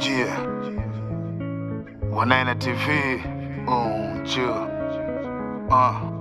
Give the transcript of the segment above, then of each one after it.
Yeah. Wanaina TV. Um, chill. Uh.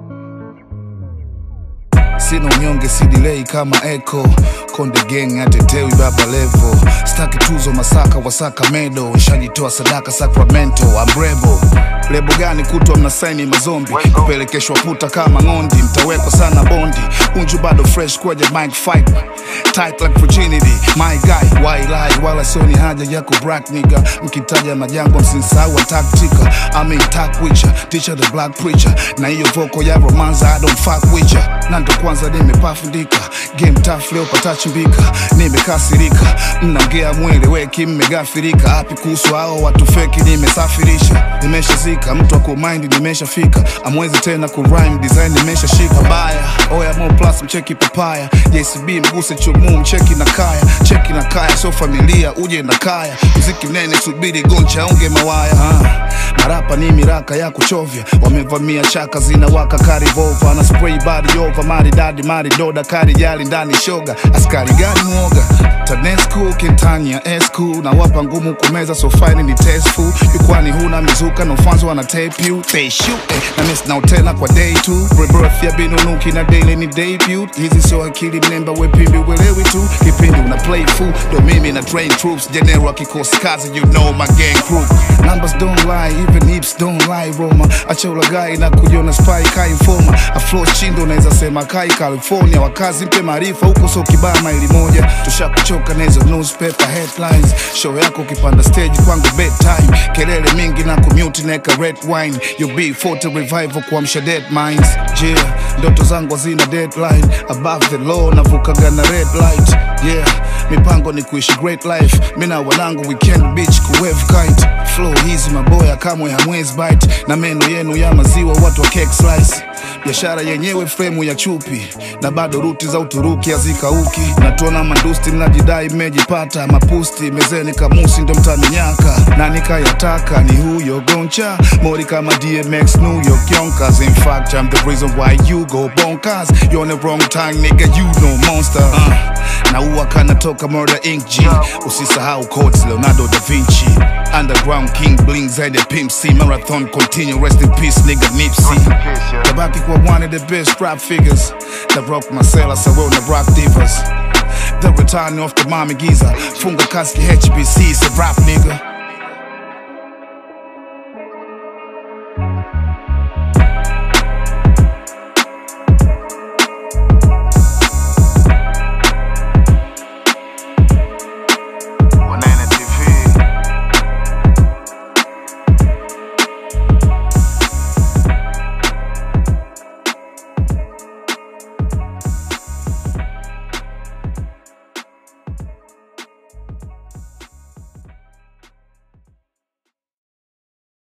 sina unyonge sidilei kama echo konde gang atetewi baba levo staki tuzo masaka wasaka medo nshajitoa sadaka sacramento ambrebo lebo gani kutwa mnasaini mazombi kupelekeshwa puta kama ng'ondi mtawekwa sana bondi unju bado fresh kwaja mike fight tight like virginity my guy why lie wala sioni haja ya kubrak niga mkitaja majango msinsahau wa taktika I mean tak wicha teacher the black preacher na hiyo voko ya romanza I don't fuck with ya na ndo kwanza nimepafundika game tough leo patachimbika nimekasirika mnaongea mwele weki mmegafirika api kuhusu hao watu feki nimesafirisha nimeshazika mtu akumaindi nimeshafika amwezi tena kurime design nimeshashika baya oya mo plus mcheki papaya jcb mguse chumu mcheki na kaya cheki na kaya so familia uje na kaya mziki mnene subiri goncha unge mawaya ah. marapa ni miraka ya kuchovya wamevamia chaka zinawaka karivova na spray body over maridadi maridoda kari jali ndani shoga askari gani mwoga tanesco kentania escu na wapa ngumu kumeza so fine ni testful jukwani huna mizuka na ufanzo wana tape you they shoot eh, na miss now tena kwa day two rebirth ya binunuki na daily ni debut hizi sio akili mnemba wepimbi uelewi tu kipindi una play fool ndo mimi na train troops general kikosi kazi you know my gang crew numbers don't lie even hips don't lie roma acha ulagai na kujiona spy kai informa aflo chindo naweza sema kai california wakazi mpe maarifa huko so kibaa maili moja tushakuchoka na hizo newspaper headlines show yako ukipanda stage kwangu bedtime kelele mingi na commute neka red wine you be forte revival kuamsha dead minds yeah ndoto zangu hazina deadline above the law navukaga na red light yeah mipango ni kuishi great life mina wanangu weekend beach kuwave kite flow hizi maboya kamwe hamwezi bite na meno yenu ya maziwa watu wa cake slice biashara yenyewe fremu ya chupi na bado ruti za uturuki hazikauki natuona mandusti mnajidai mmejipata mapusti mezeni kamusi ndo mtaninyaka na nikayataka ni huyo goncha mori kama dmx new york yonkers in fact i'm the reason why you go bonkers you're on the wrong time nigga you no monster uh, na uwa kanatoka murder inc g usisahau codes leonardo da vinci underground king blings and the pimp c marathon continue rest in peace nigga nipsey Peace, yeah. Tabaki kwa one of the best rap figures that rock Marcella Sarona rock divas. The return of the mommy geezer. Funga kaski HBC, it's a rap nigga.